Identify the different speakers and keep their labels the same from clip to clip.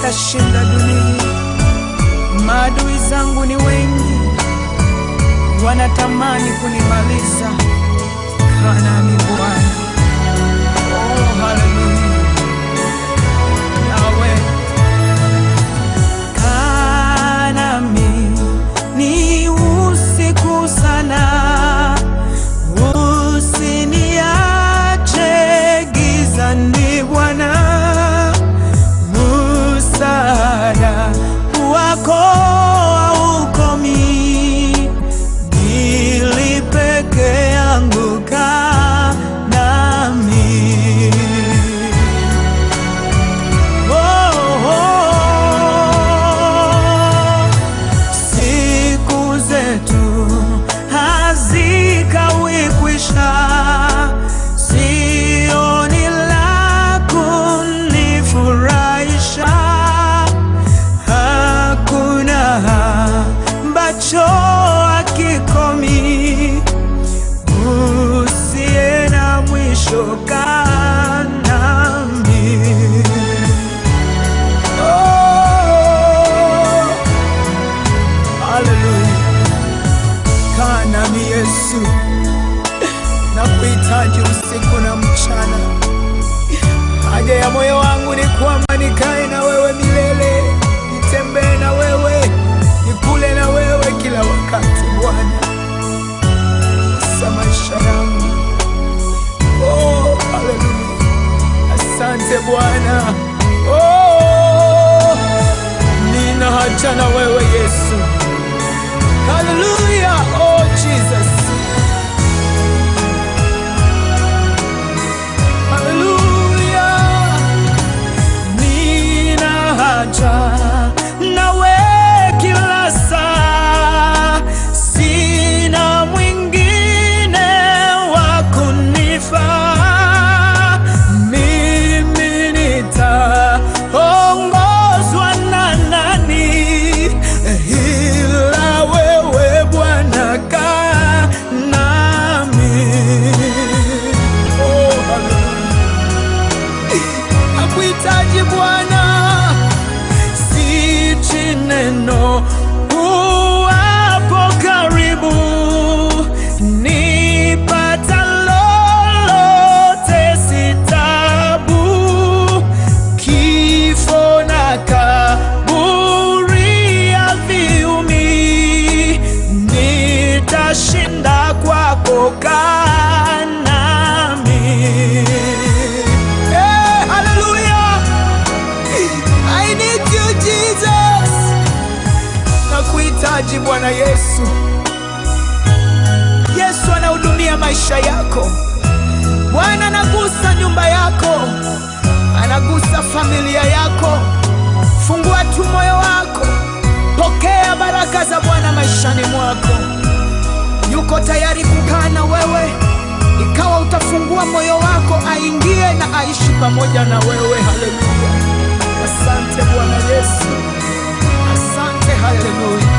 Speaker 1: nitashinda dunia. Maadui zangu ni wengi, wanatamani kunimaliza. Kanani Bwana, oh haleluya, Yahweh kanami ni usiku sana, usiniache gizani Bwana, msaada wako haukomi, ili peke yangu kaa nami. Oh, oh, siku zetu hazikawi kwisha, sioni la kunifurahisha, hakuna ambacho hakikomi, usiye na mwisho kaa nami. Oh, haleluya. Kaa nami Yesu, nakuhitaji usiku na mchana. Haja ya moyo wangu ni kwamba nikae na wewe milele, nitembee na wewe, nikule na wewe kila wakati Bwana, sa maisha yangu. Oh, haleluya. Asante Bwana. Oh, nina haja na wewe Yesu. Hallelujah. Oh, Jesus. Hallelujah. Nina haja nawe kila saa, sina mwingine wa kunifaa. Mimi nitaongozwa na nani ila wewe Bwana, kaa nami. Oh, hallelujah. Nakuhitaji Bwana, sichi neno uwapo karibu, nipata lolote si tabu, kifo na kaburi haviumi, nitashinda kwako, kaa nami. Hey, hallelujah. I need you Jesus. Nakuhitaji Bwana Yesu. Yesu anahudumia maisha yako. Bwana anagusa nyumba yako, anagusa familia yako. Fungua tu moyo wako, pokea baraka za Bwana maishani mwako. Yuko tayari kukaa na wewe, ikawa utafungua moyo wako, aingie na aishi pamoja na wewe. Haleluya! Asante Bwana Yesu, asante. Haleluya!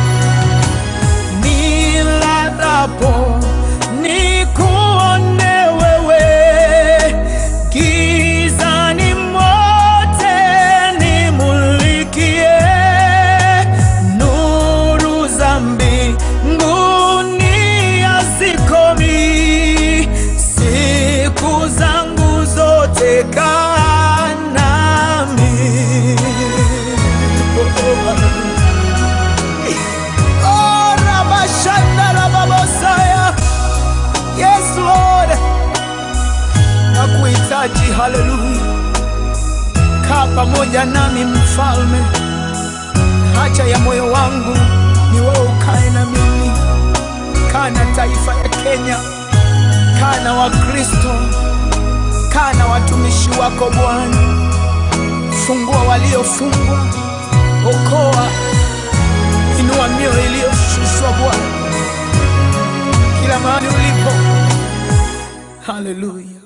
Speaker 1: nilalapo nikuone wewe, gizani mote nimulikie, nuru za mbinguni hazikomi, siku zangu zote kaa nami. Oh, Rabashanda Rababosaya. Yes, Lord. Nakuhitaji, haleluya. Kaa pamoja nami mfalme, haja ya moyo wangu ni wewe ukae na mimi. Kaa na taifa ya Kenya, kaa na Wakristo, kaa na watumishi wako Bwana. Fungua waliofungwa, okoa inua mioyo iliyoshushwa Bwana, kila mahali ulipo. Haleluya.